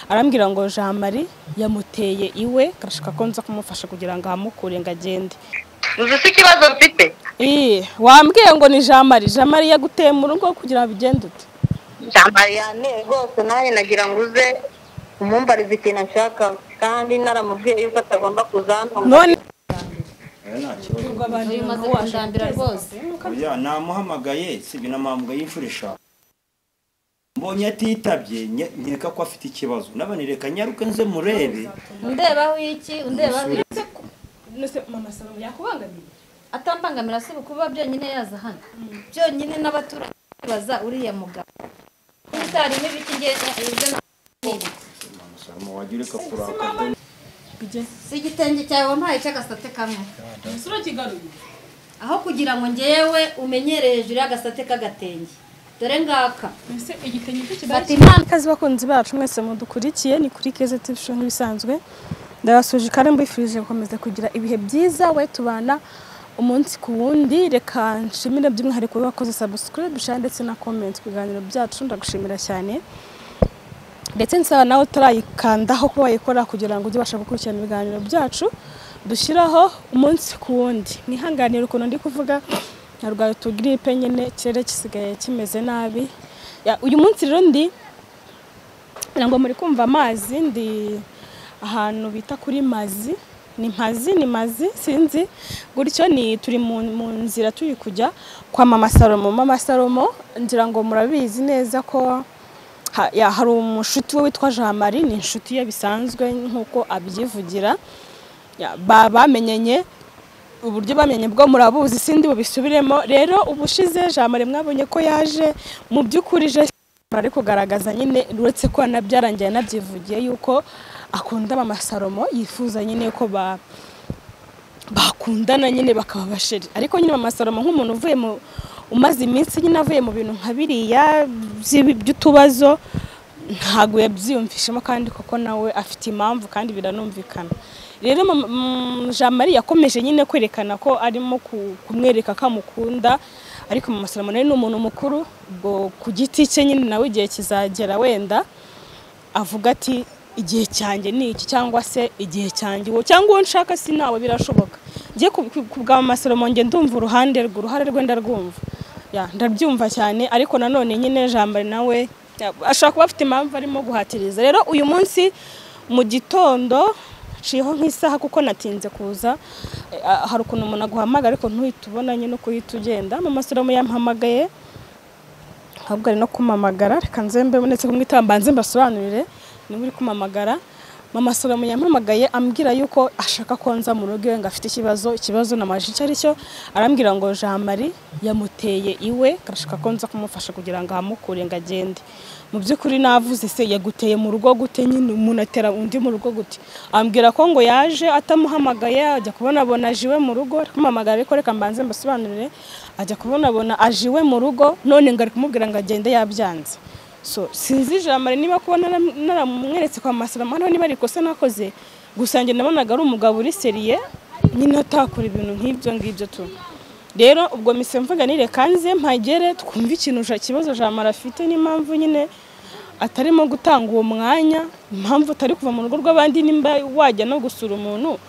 arambwira ngo jean marie yamuteye iwe karashaka ko nza kumufasha kugira ngo ahamukure ngo agende uzi se ikibazo mfite Ii, wambwiye ngo ni jean marie jean marie yaguteye mu rugo kugira ngo bigende ute jamari yanteye rwose nanjye nagira ngo uze umumbarize ikintu ashaka kandi naramubwiye yuko atagomba kuza hano none uyu umaze kundambira rwose oya namuhamagaye si binamuhamagaye inshuro eshanu mbonye atitabye nye- nkeka ko afite ikibazo n'abanireka nyaruke nze murebe undebaho iki undebaho iki mama salomo yakubangamiye atambangamira si ukuba byonyine yaza hano byonyine n'abaturage baza uriya mugabo n'itari n'ibiti ngenda ibyo na- Salomo, wajya ureka kurakara si igitenge cyawe wampaye cy'agasate kamwe isura kigaruye aho kugira ngo ngewe umenyereye hejuru y'agasate k'agatenge dore ngaka mbese igitenge cyo fata impano Kazi bakunzi bacu mwese mudukurikiye ni kuri keze TV show nk'ibisanzwe ndabasuje kandi mbifurije gukomeza kugira ibihe byiza we tubana umunsi ku wundi reka nshimire by'umwihariko wakoze subscribe share ndetse na comment ku biganiro byacu ndagushimira cyane ndetse nsaba nawe utarayikandaho kuba wayikora kugira ngo ujye ubasha gukurikirana ibiganiro byacu dushyiraho umunsi ku wundi mwihanganire ukuntu ndi kuvuga narwaye utugiripe nyine ikirere gisigaye kimeze nabi Ya, uyu munsi rero ndi ngira ngo muri kumva amazi ndi ahantu bita kuri mazi ni mpazi ni mazi sinzi gutyo ni turi mu, mu nzira turi kujya kwa mama salomo mama salomo ngira ngo murabizi neza ko ha, ya, hari umushuti we witwa jean marie ni inshuti ye bisanzwe nk'uko abyivugira Ya, ba- bamenyanye uburyo bamenye bwo murabuzi sindi bubisubiremo rero ubushize jamare mwabonye ko yaje mu by'ukuri je ari kugaragaza nyine uretse ko nabyarangiye anabyivugiye yuko akunda mama salomo yifuza nyine ko ba bakundana nyine bakaba basheri ariko nyine mama salomo nk'umuntu uvuye mu umaze iminsi nyine avuye mu bintu nka biriya by'ibi- by'utubazo ntabwo yabyiyumvishemo kandi koko nawe afite impamvu kandi biranumvikana rero mama- mm, jean marie yakomeje nyine kwerekana ko arimo ku- kumwereka ko amukunda ariko mama salomo nawe ni umuntu mukuru ubwo ku giti cye nyine nawe igihe kizagera wenda avuga ati igihe cyanjye ni iki cyangwa se igihe cyanjye uwo cyangwa uwo nshaka si nawe birashoboka ngiye kubwa amasoromo nge ndumva uruhande rwe uruhare rwe ndarwumva Ya, ndabyumva cyane ariko nanone nyine jambari nawe ya, ashobora kuba afite impamvu arimo guhatiriza rero uyu munsi mu gitondo nshiyeho nk'isaha kuko natinze kuza Eh, ah, hari ukuntu umuntu aguhamagara ariko ntuhite ubona nyine uko uhita ugenda mama soromo yampamagaye ahubwo ari no kumamagara reka nzembe ndetse kumwitaba mbanze mbasobanurire niba uri kumamagara mama salomo yampamagaye ambwira yuko ashaka ko nza mu rugo iwe ngo afite ikibazo ikibazo namajije icyo ari cyo arambwira ngo jean marie yamuteye iwe arashaka ko nza kumufasha kugira ngo ahamukure ngo agende mu by'ukuri navuze se yaguteye mu rugo gute nyine umuntu atera undi mu rugo gute ambwira ko ngo yaje atamuhamagaye ajya kubonabona aje iwe mu rugo ari kumamagara ariko reka mbanze mbasobanurire ajya kubonabona aje iwe mu rugo none ngo ari kumubwira ngo agende yabyanze so sinzi ijambo niba kuba naram- naramweretse kwa masarama hariho niba ari ikosa nakoze gusa njye nabonaga ari umugabo uri seriye nyine atakora ibintu nk'ibyo ngibyo tu rero ubwo mise mvuga ni reka nze mpagere twumve ikintu ja- ikibazo jamara afite n'impamvu nyine atarimo gutanga uwo mwanya impamvu atari kuva mu rugo rw'abandi nimba wajya no gusura umuntu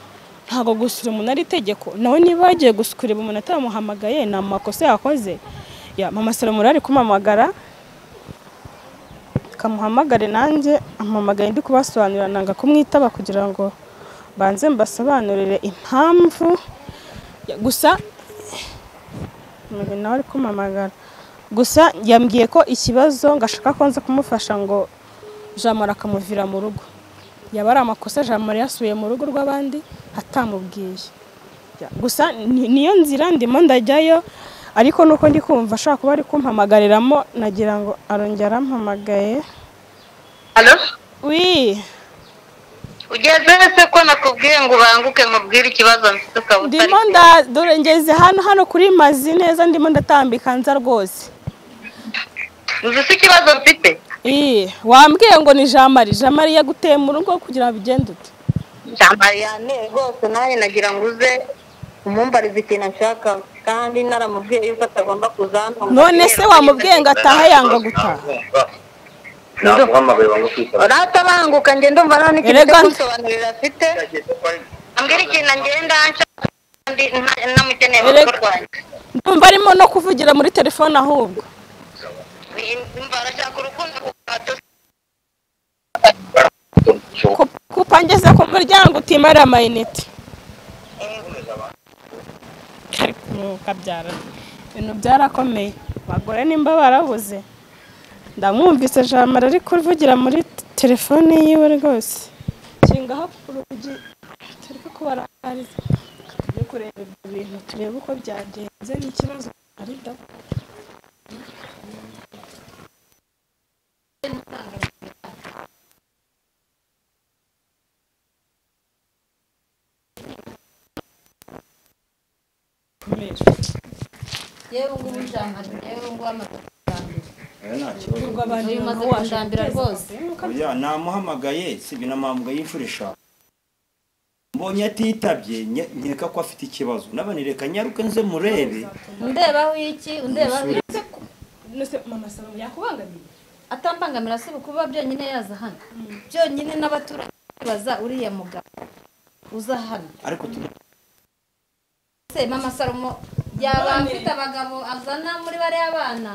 ntabwo gusura umuntu ari itegeko nawe niba yagiye gusu- kureba umuntu atamuhamagaye ni amakosa yakoze ya mama salomo rero ari kumamagara kamuhamagare nanjye ampamagaye ndi kubasobanurira nanga kumwitaba kugira ngo banze mbasobanurire impamvu Ya, gusa Mugeni nawe ari kumamagara gusa yambwiye ko ikibazo ngo ashaka ko nza kumufasha ngo jamara akamuvira mu rugo yaba ari amakosa jamara yasubiye mu rugo rw'abandi atamubwiye Ya, gusa ni- niyo nzira ndimo ndajyayo ariko nuko ndi kumva ashobora kuba ari kumpamagariramo nagira ngo arongera arampamagaye halo wi ugeze se ko nakubwiye ngo ubanguke mubwire ikibazo mfite ukaba utari ndimo nda dore ngeze hano hano kuri mazi neza ndimo ndatambika nza rwose uzi se ikibazo mfite Ii, wambwiye ngo ni jean marie jean marie yaguteye mu rugo kugira ngo bigende ute jamari yanteye rwose nanjye nagira ngo uze umumbarize ikintu ashaka kandi naramubwiye yuko atagomba kuza hano none se wamubwiye ngo ataha yanga gutaha namuhamagaye bamutwitaba uratabanguka njye ndumva none ikintu cyo Erega- kunsobanurira afite ambwira ikintu ngenda nshaka kandi nta- namukeneye mu Erega- rugo rwanjye ndumva arimo no kuvugira muri telefone ahubwo Ndumva arashaka urukundo kuko Ku- kupangeza ku muryango utima ari amayinite kabyara ibintu byarakomeye abagore nimba barabuze ndamwumvise jamara ari kuvugira muri t- telefone yiwe rwose nshingaho urugi turi kubarahariza tujye kureba ibyo bintu turebe uko byagenze n'ikibazo ari da kubera yewe ngubu njambara yewe ngubu amaguru ndambira oya nta kibazo ubwo abantu uyu maze ntawe kundambira rwose oya namuhamagaye sibi namuhamagaye imfura eshanu mbonye atitabye nye- nkeka ko afite ikibazo n'abanireka nyaruke nze murebe undebaho iki undebaho iki Nese mama salomo yakubangamiye atambangamira si kuba byonyine yaza hano byonyine n'abaturage baza uriya mugabo uza hano ariko tu- se mama salomo yaba afite abagabo azana muri bariya bana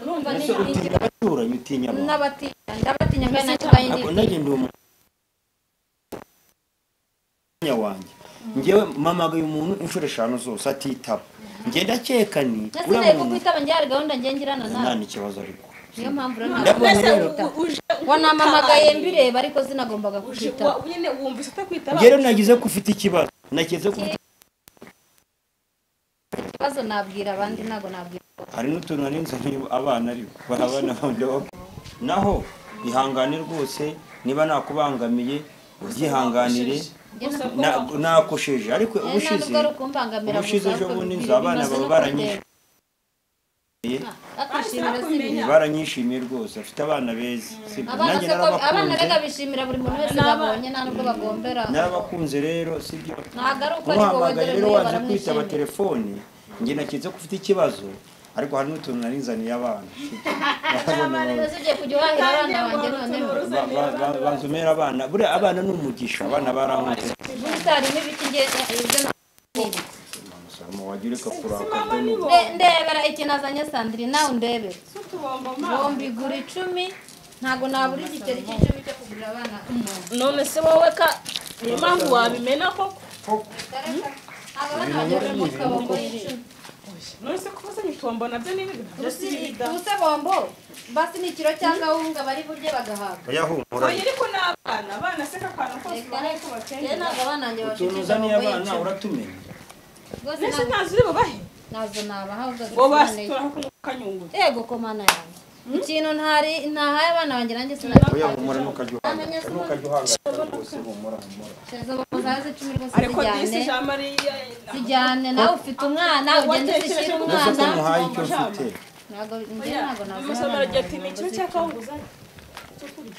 urumva ni ese utinya abaturanyi utinya abantu n'abatinya ndabatinya kandi nanjye mbaye ntabwo ndi- nagenda uwo mwanya wanjye ngewe mpamagaye umuntu inshuro eshanu zose atitaba ngenda akeka ni Ese uriya ndebe ko muntu kwitaba njye hari gahunda ngirana nta nawe n'ikibazo ariko niyo mpamvu rero Ndabona ntabwo rero- kwitaba. wanamamagaye mbireba ariko sinagombaga kukwitaba nyine wumvise utakwitaba njyewe nagize ko ufite ikibazo nagize ko ufite- ikibazo nabwira abandi ntabwo nabwira hari n'utuntu narinze niba abana ariko barabana baba naho ihangane rwose niba nakubangamiye ubyihanganire Na- nakosheje ariko ubushize ntabwo ari ukumbangamira ubushize ejo ahubwo bundi bibiri nzi abana bimaze baba no baranyishimiye kundeba. Akwishimira si bibi. baranyishimiye rwose afite abana beza sibyo abana nanjye se ko abana rega narabakunze bishimira buri muntu wese babonye nta nubwo bagombera narabakunze rero sibyo ntabwo ari uko ariko umuhamagaye wongere rero muri waje kwitaba baramwishimira telefoni njye naketse ko ufite ikibazo ariko hari n'utuntu narinzaniye abana Abana rero ugiye kujya uhahira abana banjye noneho Ba- ba- ba- banzomera abana buriya abana ni umugisha abana barankunze ubusitani n'ibiti nge ibyo nabwira umusaruro wagira ukakurakazwa n'ubu Nde- ndebera ikintu azanye sandrine nawe undebe bombi gura icumi ntabwo nabura igiceri cy'icumi cyo kugurira abana none se wowe ka niyo mpamvu wabimena koko Ntabwo abana banjye bari mu kabombo y'icumi none se kuba uzanye utombo nabyo ni ibintu byose bida tubuse bombo basi ni ikiro cya kawunga bari burye bagahabwa oya humura oya ariko n'abana abana se kakwana kose baraye rero kubakenera ntabwo abana banjye utuntu bashikije uzaniye bombo abana y'icumi uratumenya rwose mbese ntabwo- ntazi uri bubahe nazo nabaha ngo ugasobanurira basitura ku kanyunguzi yego komana yanjye ikintu ntari ntahaye abana banjye nanjye sinabikoze oya humura ntukajya uhangayika ntukajya uhangayika rwose humura humura izo bombo zaze icumi rwose ariko disi zijyane jamariya zijyane nawe ufite umwana ugende uzishyire uvuze ko umwana muhaye icyo mfite ntabwo njye ntabwo umusomero agira ati ni ikibi cya nazo kawunguzi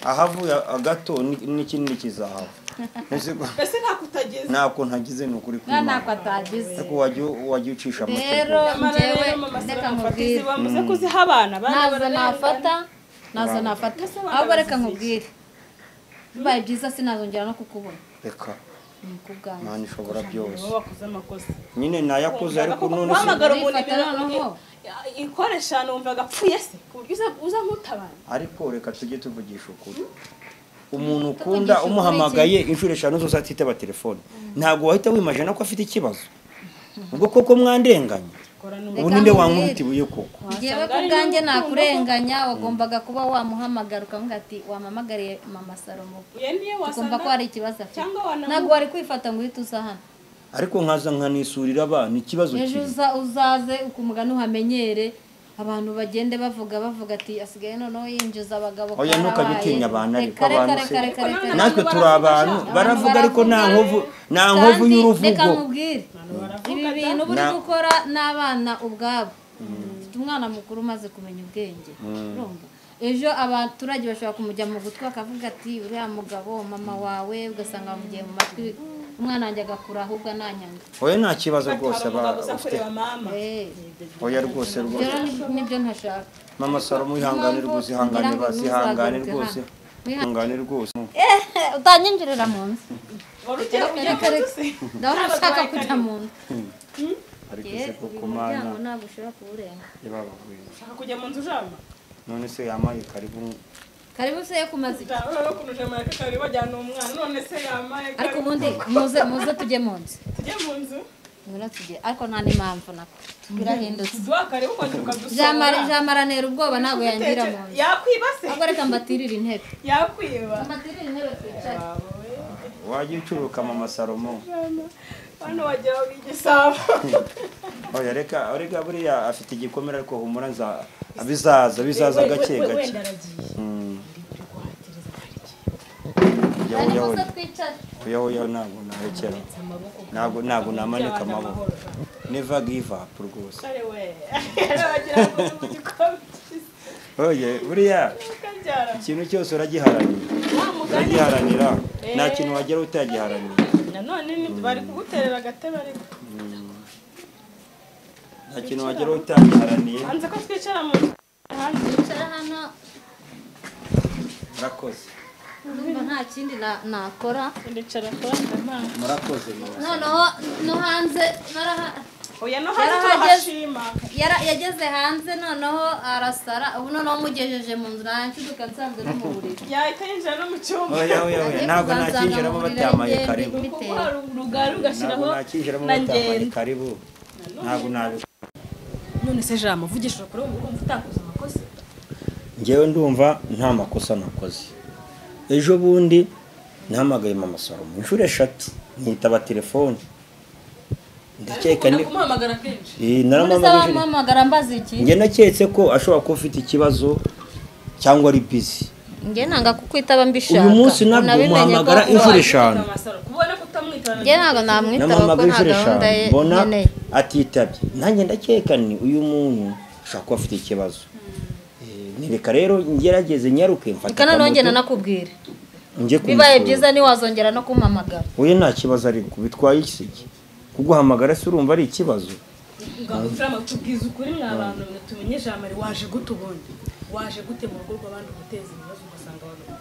ahavuye agato ni- n'ikindi kizahava Mbese ko- mbese nta kutagize ntako ntagize ni ukuri nta ntako kw'Imana. atagize ariko wajya wajya ucisha rero amategeko amara njyewe rero mama reka salomo mubwire fatizi bamuze kuziha abana abana nazo bararengana. nafata nazo nafata Mbese abana ahubwo reka bazizi mubwire bibaye byiza sinazongera no kukubona reka ni ku bwanjye imana ishobora byose nibo bakoze amakosi nyine nayakoze ariko none se guhamagara umuntu Urifata noneho. ikoresha wumva agapfuye se ku buryo uza- uza nkutabara ariko reka tujye tuvugisha ukuri umuntu ukunda umuhamagaye inshuro eshanu zose atitaba telefone ntabwo wahita wimajana ko afite ikibazo ubwo koko mwandenganye ubu ninde wankubita ibuye koko ngewe ku bwanjye nakurenganya wagombaga kuba wamuhamagara ukavuga ati wamamagariye mama salomo uyu niyo ukumva ko wasanga hari ikibazo afite cyangwa wanamu- ntabwo wari kwifata ngo uhite uza hano ariko nkaza nkanisurira abana ikibazo ejo kiri uza uzaze ukumugani uhamenyere abantu bagende bavuga bavuga ati asigaye noneho yinjiza abagabo oya ntukajye karabaye." utinya abantu ariko Reka, reka, abantu se reka, reka, reka. natwe turi abantu baravuga ariko nta nkovu nta Kandi nkovu reka y'uruvugo mubwire ibi bintu buri Na- gukora n'abana ubwabo mfite umwana mukuru umaze kumenya ubwenge urumva ejo abaturage bashobora kumujya mu gutwi akavuga ati uriya mugabo mama wawe ugasanga bamugiye mu matwi umwana wanjye agakura ahubwo ananyanga oya nta kibazo rwose hari umugabo aba uza ufite kureba mama Eh, oya rwose rwose rero ni- nibyo ntashaka mama salomo wihangane rwose ihangane bazi ihangane rwose ihangane rwose utanyinjirira mu nzu wari ugiye kujya Reka, ku reka. nzu se ndabona ushaka kujya mu nzu ariko Ye, se ko uyu ku mana muryango ntabwo ushobora kuwurenga yababagwira ushaka kujya mu nzu ujama none se yamaye karibu karibu se yo kumaza iki urabona ukuntu ujama yakakari bajyana umwana none se yamaye ariko kari- ubundi muze muze tujye mu nzu tujye mu nzu Ngwino tujye ariko nta n'impamvu nako birahindutse tuduha kare ukongera ukadusohora jamara jamara ntera ubwoba ntabwo yangira mu nzu yakwiba se ahubwo reka mbatirire intebe yakwiba mbatirire intebe twicare wajya ucuruka mama salomo hano wagira ngo igisabo oya reka reka buriya afite igikomere ariko humura nza bizaza bizaza gake gake wenda aragiye Mm. guhatireza oya ariko oya se oya twicare oya oya ntabwo narekera ntabwo ntabwo namanika amaboko never give up rwose kare we wagira ngo uzi mu gikombe oye buriya ukabyara ikintu cyose uragiharanira wa mugani uragiharanira nta kintu wagera utagiharanira nanone ni- bari kuguterera agatebe ariko nta kintu wagera utagiharaniye hanze ko twicara mu nzu hanze twicara hano murakoze ndumva nta kindi na- nakora ndicara kuranda amazi murakoze mama. noneho no hanze naraha- oya no hanze Yarahageze. turahashima yara- yageze hanze noneho arasara ubu noneho mugejeje mu nzu naranshiduka nsanze no mu buriri yahita yinjira no mu cyumba oya oya oya ntabwo nakinjiramo baryamaye karibu kuko hari urugari ugashyiraho ntabwo nakinjiramo baryamaye karibu ntabwo nabikora none se jama uvugishije kuri ubu wumva utakoze amakosa ngewe ndumva nta makosa nakoze ejo bundi nahamagaye mama salomo inshuro eshatu nitaba telefone ndakeka ukunda ni kumuhamagara kenshi Eh, None se naramuhamagaje wamuhamagara mbaza iki njye naketse ko ashobora kuba afite ikibazo cyangwa ari bizi njye nanga kukwitaba mbishaka uyu munsi nabwo Unabimenye ko- muhamagara inshuro eshanu amasaro kubona ko utamwitana njye ntabwo namwitaba kuko namuhamagaye nta inshuro gahunda ye eshanu mbona nkeneye atitabye nanjye ndakeka ni uyu muntu ashobora kuba afite ikibazo Eh, ni reka rero ngerageze nyaruke mfata reka noneho njye akamoto, nanakubwira njye bibaye kumusura. byiza ntiwazongera no kumpamagara wowe nta kibazo ariko bitwaye iki kuguhamagara se urumva ari ikibazo ngaho turama tubwiza ukuri mwa bantu mwe tumenye jamari waje gute ubundi waje gute mu rugo rw'abandi guteza ibibazo ugasanga abantu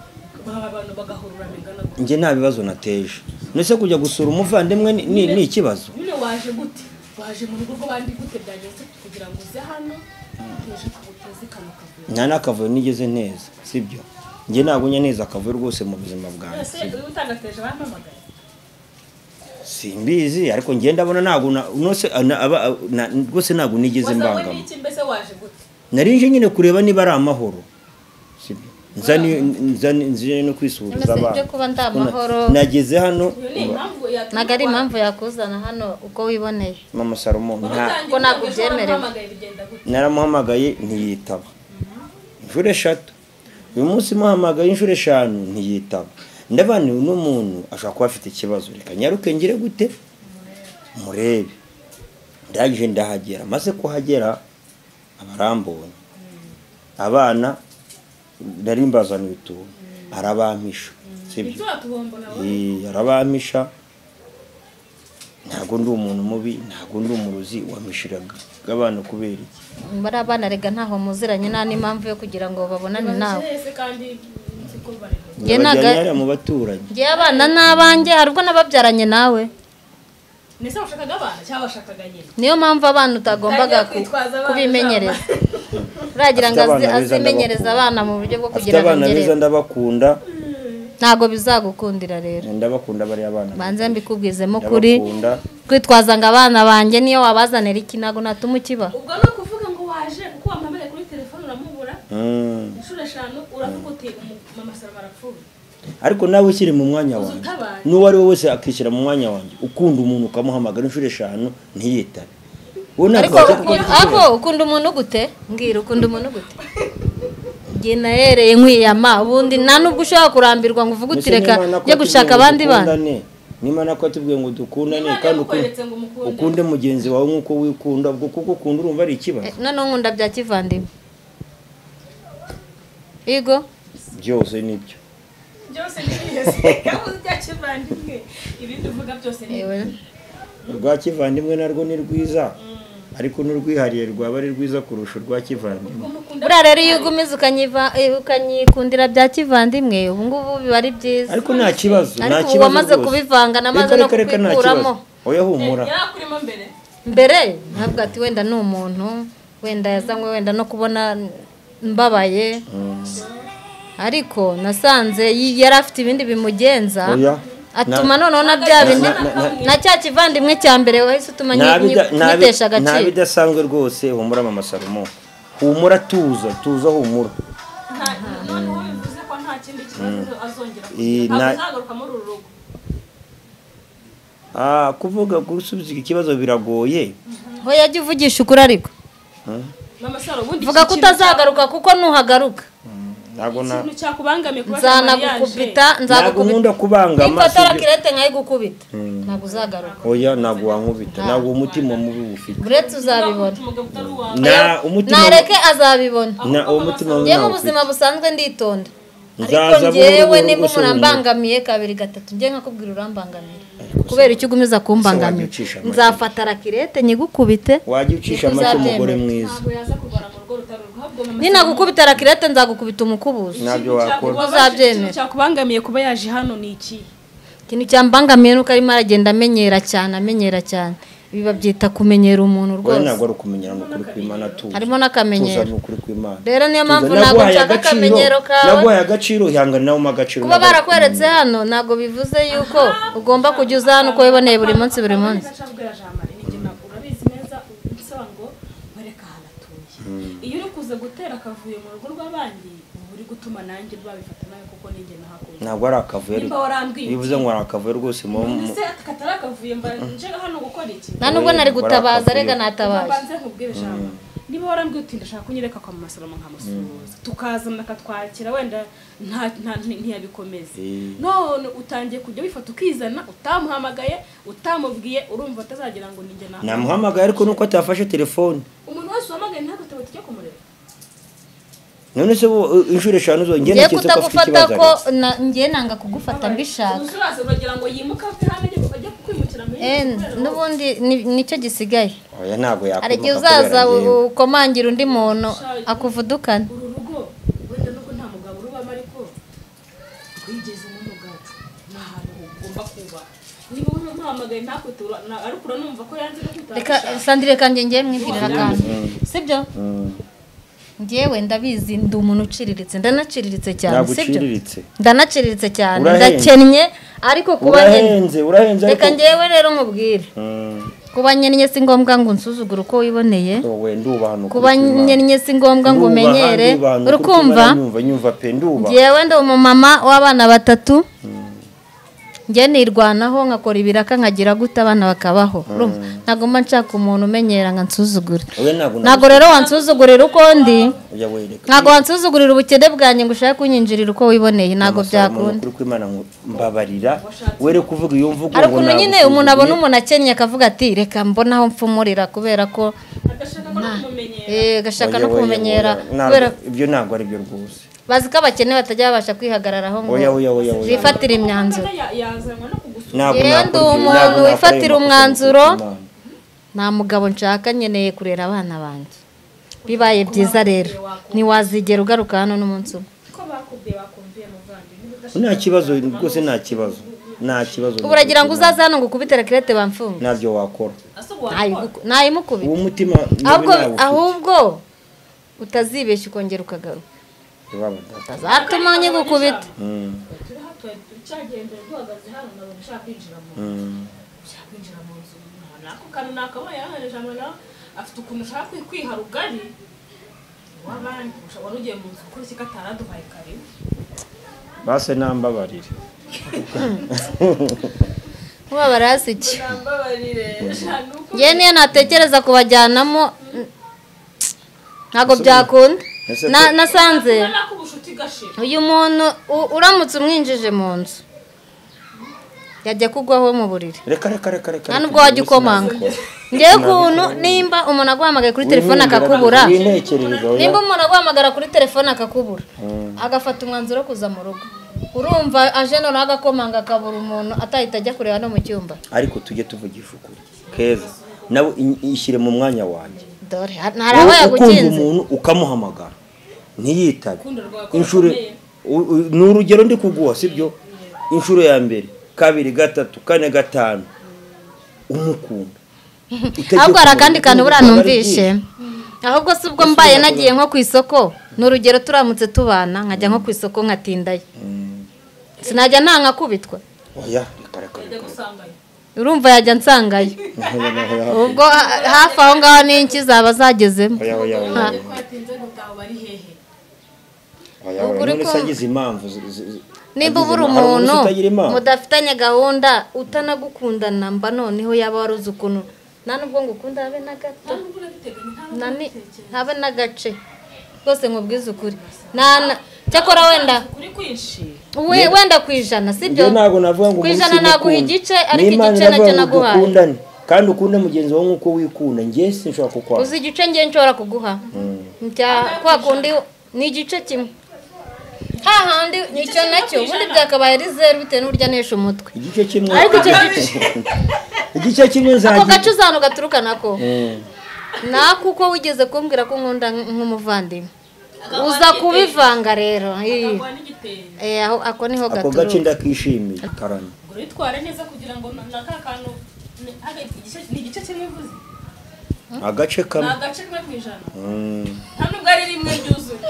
ba- abantu bagahurura bingana gutya njye nta bibazo nateje ndetse kujya gusura umuvandimwe ni- ni ni ikibazo nyine waje gute waje mu rugo rw'abandi gute byageze kugira ngo uze hano uje kuguteze kano kavuyo nta n'akavuyo nigeze neza sibyo njye ntabwo njya neza akavuyo rwose mu buzima bwanjye ese sibyo. uyu utagateje bampamagaye simbizi ariko njye ndabona ntabwo na- unose- na- aba- na- rwose ntabwo nigeze wasawe mbangama n'iki mbese waje gute nari nje nyine kureba niba ari amahoro sibyo Nza ni- nza ni- nzije no Mbese kwisuhuriza ibyo abantu kuba nta Kuna- mahoro nageze hano iyo ni impamvu yatuma ntabwo ari impamvu yakuzana hano uko wiboneye mama salomo nta watangiye Ko ntabwo kuvuga ejo ubyemerewe. wampamagaye bigenda gute naramuhamagaye ntiyitaba inshuro eshatu uyu munsi muhamagaye inshuro eshanu ntiyitaba ndabana uno muntu ashobora kuba afite ikibazo reka nyaruke ngire gute murebe ndangije ndahagera maze kuhagera abarambonye abana nari mbazaniye utuntu arabampisha sibyo ibyo watubomba nawe Eh, arabampisha ntabwo ndi umuntu mubi ntabwo ndi umurozi wamishiraga abana kubera iki bari abana rega ntaho muziranye nta n'impamvu yo kugira ngo babonane nawe nese kandi nzi ko bareba Njye ntaga- Ndabajyanye hariya mu baturanyi njye abana n'abanjye hari ubwo nababyaranye nawe mbese washakaga abana cyangwa washakaga nyine niyo mpamvu abana utagombaga Utangiye ku- kwitwaza abana kubimenyereza uragira ngo Afite azi- abana beza azimenyereza ndabakunda. abana mu buryo bwo afite kugira ngo abana beza ngerere ndabakunda ntabwo bizagukundira rero ndabakunda bariya abana banze mbikubwizemo kuri ndabakunda kwitwaza ngo abana banjye niyo wabazanira iki ntabwo natuma ukiba ubwo ni ukuvuga ngo waje kuko wamamare kuri telefone uramubura Mm. inshuro eshanu uravuga uti "Umu- mama sarama arapfuye ariko nawe ukiri mu mwanya wanjye utabaye. n'uwo ari we wese akishyira mu mwanya wanjye ukunda umuntu ukamuhamagara inshuro eshanu ntiyitabe wowe ntabwo ariko wajya uku- kugira ariko ikibazo. ukunda umuntu gute mbwira ukunda umuntu gute njye nahereye nkwiyama ubundi nta nubwo ushobora kurambirwa ngo uvuge Mbese uti reka niba njye nakubwiye gushaka ngo abandi bana dukundane, niba nako atubwiye ngo dukundane Niba kandi ukunde- yakweretse ngo umukunde. ukunde mugenzi wawe nk'uko wikunda ubwo kuko ukunda urumva ari Eh, ikibazo noneho nkunda bya kivandimwe yego byose nibyo byose ni biyose gahunda ya kivandimwe ibindi uvuga byose ni yewe urwa kivandimwe narwo ni rwiza ariko n'urwihariye rwaba ari rwiza kurusha urwa kivandimwe buriya rero iyo ugumiza ukanyiva- eh, ukanyikundira bya kivandimwe ubu ngubu biba ari byiza ariko nta kibazo nta ariko kibazo ubu wamaze rwose. kubivanga namaze Reka, no reka, reka, nta kubikuramo kibazo. oya humura yarakurimo mbere mbere ntabwo ati wenda ni umuntu wenda yazanywe wenda no kubona mbabaye ariko nasanze yi- yari afite ibindi bimugenza Oya. atuma Na- noneho na bya na- bindi na- na- na cya kivandimwe cya mbere wahise utuma nyi- nyi- nyitesha agaciro ntabidasanzwe rwose humura mama salomo humura tuza tuza humura noneho bivuze ko nta kindi kibazo azongera Eh, kugira na- azagaruka muri uru rugo Ah, kuvuga gusubiza iki kibazo biragoye ho yajya uvugisha ukuri ariko mama saro ubundi vuga ko iki kintu- utazagaruka kuko nuhagaruka ntabwo na ikintu cyakubangamiye kuba nzanagukubita ntabwo nkunda nzagukubita kubangama nifatara sibyo- kirete nkayigukubita ntabwo uzagaruka oya ntabwo wankubita ntabwo umutima mubi ufite uretse uzabibona umugabo utari uwawe na umutima nareke azabibona na uwo mutima mubi njye mu ntawufite. buzima busanzwe nditonda ariko Nzaza njyewe buhoro buhoro niba umuntu gusubira inyuma. ambangamiye kabiri gatatu njye nkakubwira urambangamira kubera icyo ugumiza kumbangamira wajya ucisha make. nzafata rakirete nyigukubite wajya ucisha Niko make uzabyemera. umugore mwiza ntabwo yaza kurwara mu rugo rutari urwo ahubwo mama ninagukubita rakirete nzagukubita umukubuzo ntabyo wakora Uzabyemera. ikintu cyakubangamiye kuba yaje hano ni iki ikintu cyambangamiye nuko arimo aragenda amenyera cyane amenyera cyane ibi babyita kumenyera umuntu oya rwose ntabwo ari ukumenyera ni ukuri kw'imana tuza harimo tuza n'akamenyero ni ukuri kw'imana rero niyo mpamvu Tuza, ntabwo naguhaye nshaka agaciro, akamenyero kawe naguhaye agaciro ihangane nawe umpe agaciro kuba ntabwo- barakweretse hano ntabwo bivuze yuko ugomba kujya uza hano uko wiboneye buri munsi buri munsi acabwira jamari nibyo ntabwo urabizi neza usaba ngo bareka ahantu atuye iyo uri kuza gutera akavuyo mu rugo rw'abandi uba uri gutuma nanjye babifata nawe kuko ninjye nahakuye ntabwo ari akavuyo Nimba warambwiye. bivuze ngo ari akavuyo rwose mu ese katari akavuyo mbara nje hano gukora iki nta nubwo nari gutabaza Barakavuye. rega natabaje mbanze nkubwire jambo niba warambwiye uti ndashaka kunyereka kwa mama salomo nkamusuhuza tukazana akatwakira wenda nta- nta- ntiyabikomeze Eh. none utangiye kujya wifata ukizana utamuhamagaye utamubwiye urumva atazagira ngo ninjye nawe namuhamagaye ariko nuko atafashe telefone umuntu wese wamagaye ntabwo atabati cyo kumureba none se bo uh, inshuro eshanu zongera ngiye naketse ko afite kutagufata ikibazo ko ariko. na- ngiye nanga kugufata mbishaka uzuraza uragira ngo yimuke ave hano ajye ajye kukwimukira muri Eh, n'ubundi ni- nicyo gisigaye oya ntabwo yakubuka hari igihe kubera uzaza njyewe. u- ukomangira undi muntu akuvudukana uru rugo wenda nuko nta mugabo urubamo ariko twigeze n'umugabo ni ahantu ugomba kuba niba wowe umuhamagaye ntakwite ura- na- ariko uranumva ko yanze no kwitaba reka sandire kanjye ngiye mwibwirira akantu sibyo ngewe ndabizi ndi umuntu uciriritse ndanaciriritse cyane ntabwo sibyo uciriritse ndanaciriritse cyane Urahenze. ndakennye ariko kuba nkennye urahenze urahenze reka ngewe rero mubwire Mm, kuba nkennye si ngombwa ngo unsuzugure uko wiboneye wowe ndubantu kuba nkennye si ngombwa ngo umenyere urukumva nyumva nyumva pe nduba ngewe ndi umumama w'abana batatu njye nirwanaho nkakora ibiraka nkagira gute abana bakabaho urumva ntabwo mba nshaka umuntu umenyera ngo ansuzugure oya ntabwo ntabwo rero wansuzugurira uko ndi oya wereka ntabwo wansuzugurira ubukene bwanjye ngo ushake kunyinjirira uko wiboneye ntabwo byakunda ukuri kw'imana ngo mbabarira were kuvuga iyo mvugo hari ngo ukuntu nyine nagusuzuguye. umuntu abona umuntu akennye akavuga ati reka mbona aho mfumurira kubera ko agashaka ko no kumumenyera eh, gashaka no Oya, oya, kumumenyera oya. Ntabwo- kubera ibyo ntabwo ari byo rwose bazi ko abakene batajya babasha kwihagararaho ngo oya oya oya oya bifatire imyanzuro Ya- yazanwa no kugusura ntabwo Yewe nakora ndi ibyo, umuntu ntabwo nakora wifatira ayo makosa umwanzuro. ngo Imana. nta mugabo nshaka nkeneye kurera abana banjye bibaye byiza rero ntiwazigera ugaruka hano n'umunsi umwe ko bakubwiye bakumviye muvandimwe nta kibazo rwose nta kibazo nta kibazo ubu uragira ngo uzaze hano ngo ukubite rakirete bamfunge ntabyo wakora asubwa Ntayigu- ntayimukubite uwo mutima ahubwo ahubwo utazibeshya ukongera ukagaruka utazatuma nyigukubita turi hato cyagenze duhagaze hano nabona ushaka kwinjira mu ushaka kwinjira mu nzu nako kantu nakabaye hano jambo nawe afite ukuntu ushaka kwi- kwiha rugari wabandi usha- wari ugiye mu nzu gukora iki katari aduhaye kare base nambabarire mubabara hasi iki nambabarire nuko njyewe niyo natekereza kubajyanamo mm, ntabwo byakunda Ese Na- pe- nasanze nako ubushuti gashira uyu muntu u- uramutse umwinjije mu nzu yajya kugwaho mu buriri reka reka reka reka nta reka, nubwo wajya rwose ukomanga ntabikora. ngewe ukuntu nimba umuntu aguhamagaye kuri telefone akakubura wintekerereza oya nimba umuntu aguhamagara kuri telefone akakubura agafata umwanzuro wo kuza mu rugo urumva aje noneho agakomanga akabura umuntu atahita ajya kureba no mu cyumba ariko tujye tuvugisha ukuri keza nawe i- ishyire mu mwanya wanjye dore ha- hari aba Wowe ukunda yagukinze umuntu ukamuhamagara ntiyitabe inshuro u- u- ni urugero ndi kuguha sibyo inshuro ya mbere kabiri gatatu kane gatanu umukunda Utajya ahubwo kumureba, hari akandi kantu buriya aba ari numvishe byinshi. ahubwo se ubwo mbaye nagiye nko ku isoko ni urugero turamutse tubana nkajya nko ku isoko nkatindayo sinajya nta nkakubitwa oya reka reka reka urumva yajya nsangayo ubwo ha- hafi aho ngaho n'inki zaba zagezemo oya oya oya Ha. oya oya Ubwo uri none se kumva- agize impamvu zi- zi- zi- nimba agize ubura impamvu- hari umuntu umuntu utagira impamvu mudafitanye gahunda utanagukundana mba noneho yaba waruzi ukuntu nta nubwo ngukunda habe na gato Nani- habe n'agace rwose nkubwize ukuri Nana- cyakora wenda kuri kwinshi we- wenda ku ijana sibyo Njye ntabwo navuga ngo ku umunsi ijana naguha ngukunda. igice ariko N'Imana igice nacyo navuga ngo naguhaye dukundane. kandi ukunde mugenzi wawe nk'uko wikunda njye sinshobora kukwanga uzi igice ngiye nshobora kuguha njya kwa kundi ni igice kimwe hahandi nicyo nacyo ubundi byakabaye ari zeru bitewe n'uburyo anesha umutwe igice kimwe ariko icyo gice igice kimwe ako nzagira gace uzantu gaturuka nako Mm. nako uko wigeze kumbwira ko nkunda nk- nk'umuvandimwe uza kubivanga rero ii. wa n'igitenge Eh, aho ako niho ako gace gaturuka ndakishimiye karani ngo witware neza kugira ngo na na ka kantu ni- aga- igice- ni igice kimwe uvuze agace ni kamwe agace kamwe ku ijana Mm. nta nubwo ari rimwe ryuzuye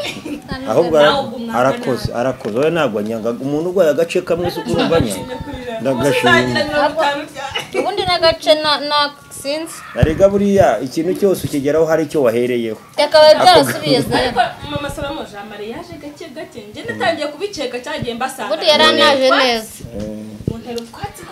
ahubwo nawe ara- ubwo mwanga arakoze arakoze wowe ntabwo anyanga umuntu urwaye agace kamwe si ukurumva anyanga ndagashima ubundi n'agace na- na sinzi arega buriya ikintu cyose ukigeraho hari icyo wahereyeho byakabaye byarasubiye zeru ariko mama salomo jean marie yaje gake gake njye natangiye kubikeka cyagiye mbasanga ubundi yari anaje neza mu ntero utwatsi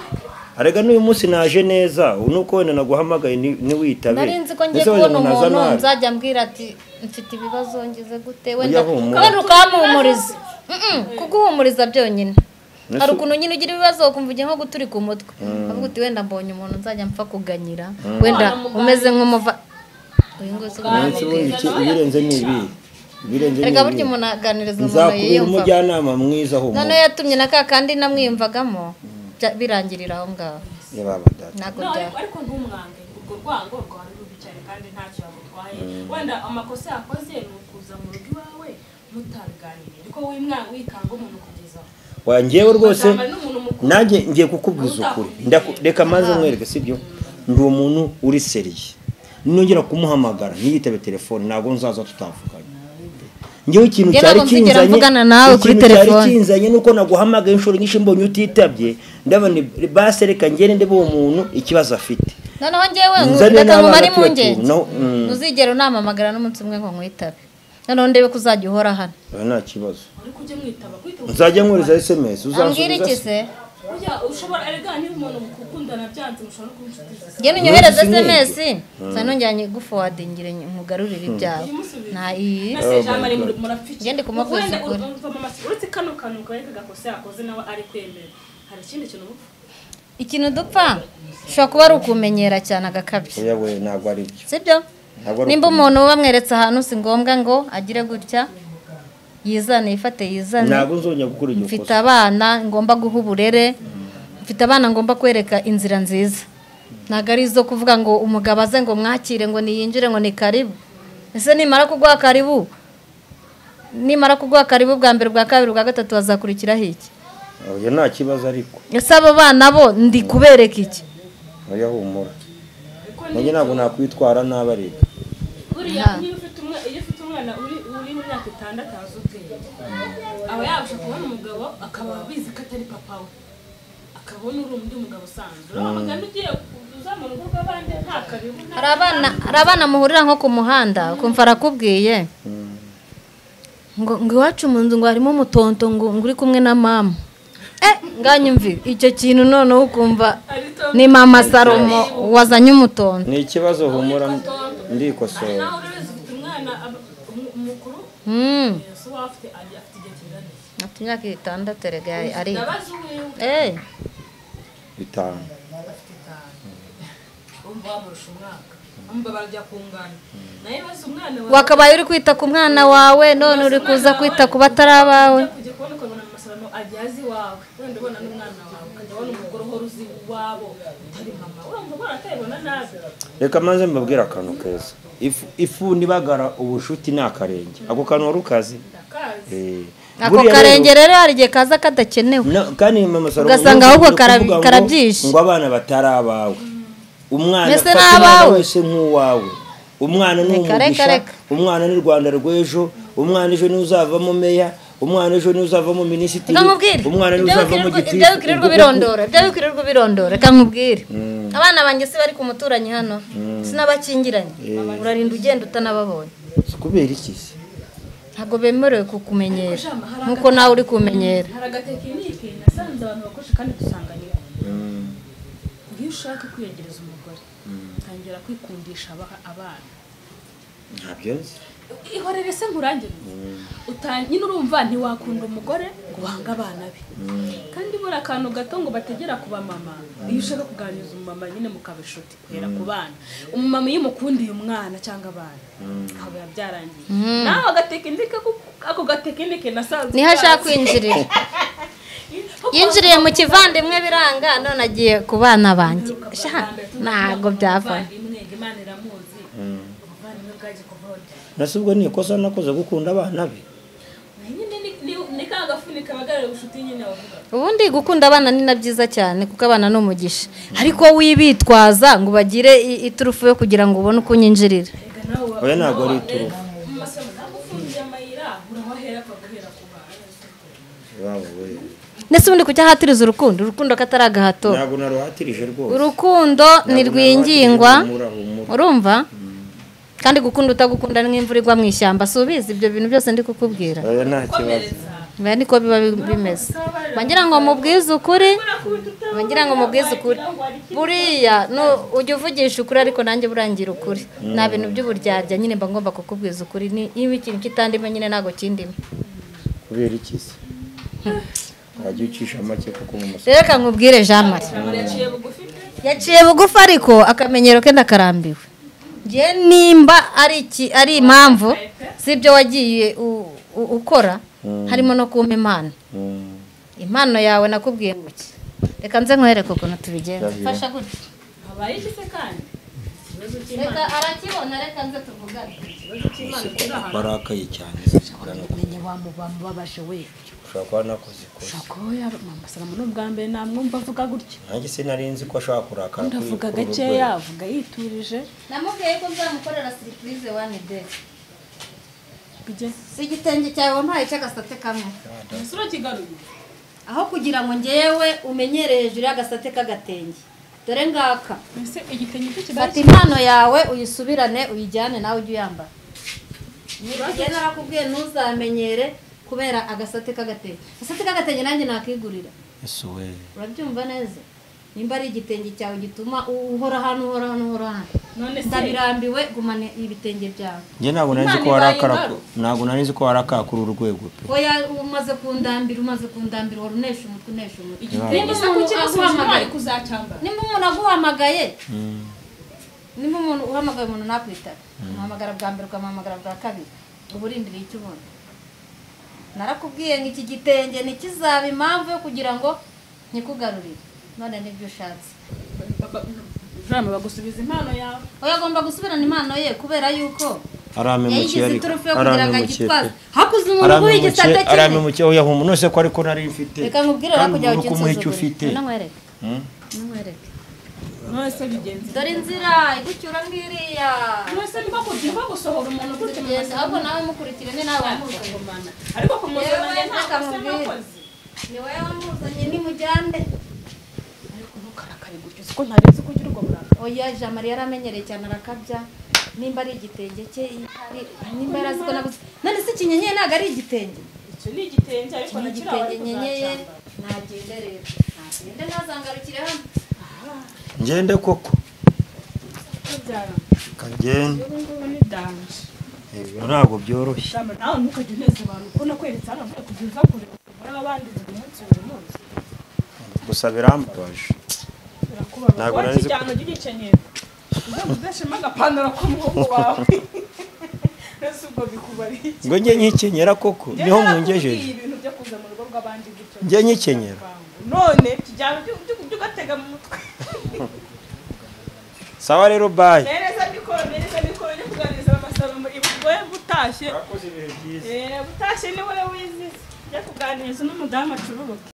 arega n'uyu munsi naje neza nuko wenda naguhamagaye ni- niwitabe nari nzi ko ngiye Ese wenda kubona naza umuntu nabi? nzajya mbwira ati mfite ibibazo ngize gute wenda Ujya humura. wenda ukamuhumuriza Mm-mm, kuguhumuriza byonyine Ese- hari ukuntu nyine ugira ibibazo ukumva ugiye nko guturika umutwe avuga uti wenda mbonye umuntu nzajya mpfa kuganyira wenda umeze nk'umuva uyu nguyu si umunsi wundi ubunyangamugayo. iki- ibirenze ni ibi ibirenze ni erega burya ibi umuntu aganiriza umuntu nzakubera yiyumva umujyanama mwiza noneho humura yatumye na ka kandi namwiyumvagamo bya- birangirira aho ngaho Ya baba data. ntabwo No, byaba ariko ariko ntumwange urwo rwango rwawe rubicaye kandi ntacyo yagutwaye wenda amakosa yakoze ni ukuza mu rugo iwawe mutabiganiriye ariko w'imwana wikanga umuntu kugeza aho Wa njyewe rwose Bazaba n'umuntu mukuru. nanjye ngiye kukubwiza ukuri Ndaku- reka maze mwereke sibyo ndi umuntu uri seriye nongera kumuhamagara ntiyitabe telefone ntabwo nzaza tutavuganye ngewe ikintu Njye cyari ntabwo nzigera kinzanye mvugana nawe kuri ikintu cyari telefone. kinzanye nuko naguhamagaye inshuro nyinshi mbonye utitabye ndabona base reka ngende ndebe uwo muntu ikibazo afite noneho njyewe Nzane reka n'abana nkubare mu tuba ngenge tu- no, mm. ntuzigere unamamagara n'umunsi umwe ngo nkwitabe noneho ndebe ko uzajya uhora hano Oya, nta kibazo uri kujya mwitaba kwitaba nzajya nkohereza sms ambwira uzansubiza iki se se burya ushobora erega niba umuntu mukundana byanze mushobora no kuba inshuti ze njye nunyohereza Nunvise sms nsa nongera nyigufuwade ngire nkugarurire ibyawe nta iyi na se jean marie muri- murapfike Ngende kumubwiza Wenda ur- ukuri. urumva mama se- uretse kano kantu kawe kagakosa yakoze nawe ari kwemera hari ikindi kintu uba ufite. ikintu dupfa ushobora kuba ari ukumenyera cyane agakabya oya we ntabwo ari byo sibyo Ntabwo ari nimba ukumenya. umuntu bamweretse ahantu si ngombwa ngo agire gutya yizane yifate yizane ntabwo nzongera gukora iryo mfite kosa abana ngomba guha uburere mfite abana ngomba kwereka inzira nziza ntabwo ari izo kuvuga ngo umugabo aze ngo mwakire ngo niyinjire ngo ni karibu ese nimara kuguha karibu nimara kuguha karibu bwa mbere bwa kabiri bwa gatatu hazakurikiraho iki oya nta kibazo ariko ese abo bana bo ndi kubereka iki oya humura nanjye ntabwo nakwitwara nabi ariko buriya niba ufite umwana iyo ufite umwana uri uri mu myaka itandatu azi ubwenge aba yabasha kubona umugabo akaba abizi ko atari papa we akabona uri undi mugabo usanzwe uriya mugani ugiye uzamura urugo rw'abandi nta karibu nta hari abana hari abana muhurira nko ku muhanda ukumva arakubwiye ngo ngo iwacu mu nzu ngo harimo umutonto ngo ngo uri kumwe na mama eh nganyumvire icyo kintu noneho ukumva ni mama salomo wazanye umutonto ni ikibazo humura ndikosora nawe uri ufite umwana aba- umu- umukuru Hmm, ese uwo afite agiye afite igihe kingana iki? afite imyaka itandatu erega ari ndabaza uwiwe eh bitanu umva wamurusha umwaka umva barajya kungana nawe bazi umwana wawe wakabaye uri kwita ku mwana wawe none uri kuza kwita ku batari abawe kujya kubona ukabona amasarano ajya azi iwawe wenda ubona n'umwana wawe ukajya ubona umugore uhora uzi iwabo utari mama urumva ubona atabibona nabi reka maze mbabwire akantu keza ifu ifu nibagara ubushuti ni akarenge ako kantu wari ukazi ndakazi Eh, ako buriya rero- karenge rero hari igihe kaza kadakenewe No, kandi mama Salomo Ugasanga ntuzongere ahubwo kara- kuvuga ngo- karabyishe. ngo abana batari abawe umwana Mbese fata ni umwana abawe. wese nk'uwawe umwana ni Reka, reka, umugisha reka. umwana ni rwanda rw'ejo umwana ejo niwe uzavamo meya umwana ejo niwe uzavamo minisitiri reka nkubwire umwana niwe Ibyo uzavamo bikirirwa- gitifu ibyo bikirirwa ubirondora ibyo bikirirwa ubirondora reka nkubwire abana banjye si bari ku muturanyi hano sinabakingiranye urarinda ugenda utanababonye kubera iki se ntabwo bemerewe kukumenyera nk'uko nawe uri kumenyera hari agatekinike nasanze abantu bakoresha kandi dusanganira iyo ushaka kwiyegereza umugore tangira kwikundisha aba- abana ntabyo nzi ihorere se nkurangire uta- nyine urumva ntiwakunda umugore ngo uhange abana be kandi buri akantu gato ngo bategera ku bamama iyo ushaka kuganiriza umumama nyine mukaba inshuti guhera ku bana umumama iyo umukundiye umwana cyangwa abana haba biba byarangiye nawe agatekinike ko- ako gatekinike nasanzwe niho ashaka kazi. kwinjirira yinjiriye mu kivandimwe biranga none agiye ku bana banjye Sha, ntabwo byafashe Umuvandimwe, imana iramuzi umuvandimwe bwaje kuvota nasi ubwo ni ikosa nakoze gukunda abana be nyine ni- ni- ni ka gafunika abagarira ubucuti nyine bavuga ubundi gukunda abana ni na byiza cyane kuko abana ni umugisha ariko wibitwaza ngo bagire i- iturufu yo kugira ngo ubone uko unyinjirira oya ntabwo ari iturufu Wawe we. ndetse ubundi kuki ahatiriza urukundo urukundo katari agahato ntabwo naruhatirije rwose urukundo ni Ntabwo rwingingwa naruhatirije, humura, humura. urumva kandi gukunda utagukunda ni nk'imvura igwa mu ishyamba si ubizi ibyo bintu byose ndi kukubwira oya nta kibazo biba niko biba bi- bimeze bagira ngo mubwize ukuri bagira ngo mubwize ukuri buriya nu- ujya uvugisha ukuri ariko nanjye burangira ukuri nta bintu by'uburyarya nyine mba ngomba kukubwiza ukuri ni iyo ikintu kitandimo nyine ntabwo kindimo kubera iki se wajya ucisha make kuko mu masoko rero reka nkubwire jean marie yaciye bugufi ariko akamenyero ke ndakarambiwe ngiye nimba ari iki ari impamvu z'ibyo wagiye u- u- ukora harimo no kumpa impano Mm. impano yawe nakubwiye ngo iki reka nze nkwereke ukuntu tubigenza Ndahiro. fasha gutya habaye iki se kandi ikibazo cy'imana reka arakibona reka nze tuvugane ikibazo cy'imana kirahari barakaye cyane kumenya wamubabashe we ushobora kuba nakoze ikosa ushaka ko yaba mama salamu ni ubwa mbere namwumva avuga gutya nanjye sinari nzi ko ashobora kurakara kuri- ndavuga kuri uru gakeya rwego. avuga yiturije namubwiye ko nzamukorera siripurize wani deyi bijye si igitenge cyawe wampaye cy'agasate kamwe umusore kigaruye aho kugira ngo ngewe umenyere hejuru y'agasate k'agatenge dore ngaka mbese igitenge cyo fata kidahari impano yawe uyisubirane uyijyane nawe ujye uyambara njye narakubwiye ntuzamenyere kubera agasate k'agatenge agasate k'agatenge nanjye nakigurira ese we urabyumva neza nimba ari igitenge cyawe gituma u- uhora hano uhora hano uhora hano none se ndabirambiwe gumane ibitenge byawe njye ntabwo nari nzi ko Imana ibaye warakara ku- ingaro. ntabgo nari nzi ko warakara kuri uru rwego pe oya umaze kundambira umaze kundambira wari unesha umutwe unesha umutwe igitenge se kukibasubije ntwari kuzacyambara nimba umuntu aguhamagaye nimba umuntu uhamagaye umuntu nakwitaba umuhamagara bwa mbere ukamuhamagara bwa kabiri uba urindiriye icyo ubona narakubwiye ngo iki gitenge ntikizaba impamvu yo kugira ngo nkikugarurire none nibyo ushatse rama bagusubiza impano yawe oya agomba gusubirana impano ye kubera yuko aramemukiye yayigize ariko iturufu yo kugira ngo aramemukiye agitwaze pe. hakuze umuntu uguha igisate aramemukiye kimwe aramemukiye oya humura none se ko ariko nari mfite reka nkubwire rero kujya ubona uko umuha icyo ufite ukinsuzugura nkwereke Mm? nkwereke none se bigenze dore inzira igucyura ngiriya none se niko kujya nko gusohora umuntu gutya mu tugenda ahubwo nawe mukurikirane nawe wamuzanye masangano ariko kumuzananya ntabwo asa n'akoze ni wowe wamuzanye nimujyane ariko ntukarakare gutyo uzi ko ntari nzi ko ugira ubwo burakari oya jean marie yaramenyereye cyane arakabya nimba ari igitenge cye ari- nimba yari azi ko naguze none si ikinyenyeri ntabwo ari igitenge icyo ni igitenge ariko ni nakiriya igitenge wari nyenyeye kuzacyambara nagende rero nagende ntazangarukire hano ngende koko Ntubyara. kagende ubu ngubu ni danje Ibyo ntabwo byoroshye Rama, nawe ntukajya uneza abantu ko nakweretse hano mvuye kujya uza kure muri abandi buri munsi buri munsi gusa birambabaje birakubabara Ntabwo wowe nari nzi ko- ikijyano ujye ugikenyera uzajya uzashema agapantaro k'umuhungu wawe mbese ubwo bikubariye ngo njye nkikenyera koko niho mungejeje ibintu byo kuguha kuza mu rugo rw'abandi gutyo njye nyikenyera none tujyana ujya ugatega mu mutwe sawa rero bayi mereza mikoro mereza mikoro yo kuganiriza amasaro muri bwe butashye Eh, butashye ni wowe wizize njya kuganiriza n'umudamu acururuka